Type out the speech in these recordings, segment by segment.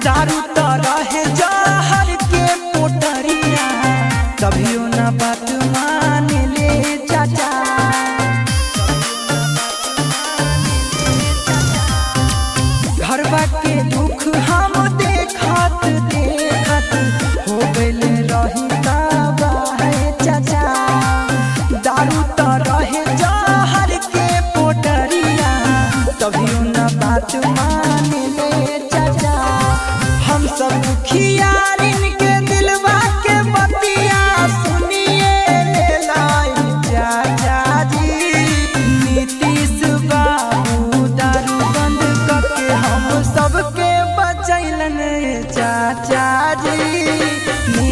दारू त रहे जहर के पोटरिया कभियो ना बात मान ले चाचा घरवा के दुख हम देखत देखत हो गइल रही तबाह चाचा दारू त रहे जहर के पोटरिया कभियो ना बात मान ले चाचा हम सब दुखियारिन के दिलवा के बतिया सुनिए ले लाई चाचा जी नीतीश बाबू दारू बंद करके हम सबके बचैलन चाचा जी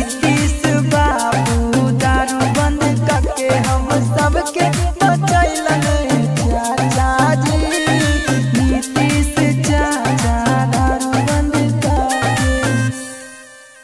नीतीश बाबू दारू बंद करके हम सबके बचैलन